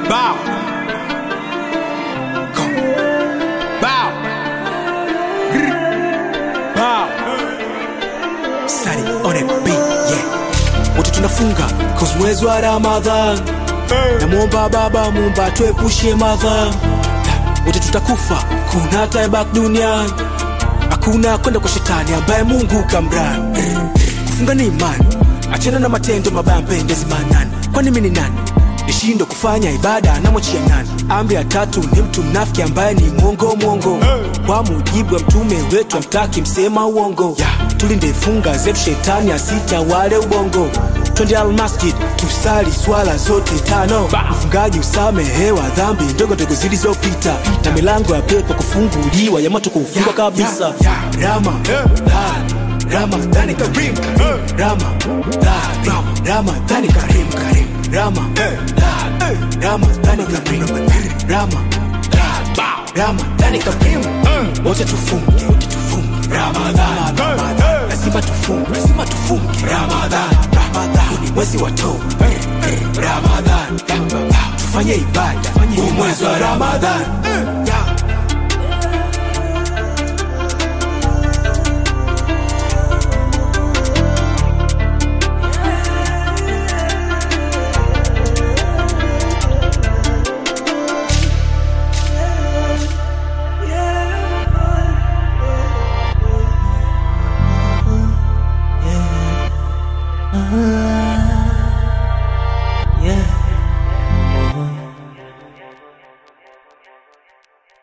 Bow. Go. Bow. Grr. Bow. Sari on a beat, yeah. Wote tunafunga cause mwezi wa Ramadhan. Namwomba Baba Muumba tuepushe madha. Wote tutakufa, kuna taibak duniani. Hakuna kwenda kwa shetani ambaye Mungu kamrani. Kufunga ni imani, achana na matendo mabaya, mpendezi manani. Kwani mimi ni nani? nishindo kufanya ibada namwachia nani? Amri ya tatu ni mtu mnafiki ambaye ni mwongo mwongo, kwa mujibu wa mtume wetu amtaki msema uongo. Yeah. Tulinde funga zetu, shetani asitawale ubongo. Twende almasjid tusali swala zote tano, mfungaji usamehewa dhambi ndogo ndogo zilizopita, na milango ya pepo kufunguliwa, ya moto kufungwa kabisa. Ramadhan, Ramadhani karim, Ramadhan, Ramadhani karim, karim. Ramadhan, Ramadhani karim, Ramadhan, Ramadhani karim. Wote tufunge, wote tufunge. Ramadhan, Ramadhan, lazima tufunge, lazima tufunge. Ramadhan, Ramadhan, huu ni mwezi wa toba. Ramadhan, tufanye ibada, huu mwezi wa Ramadhan.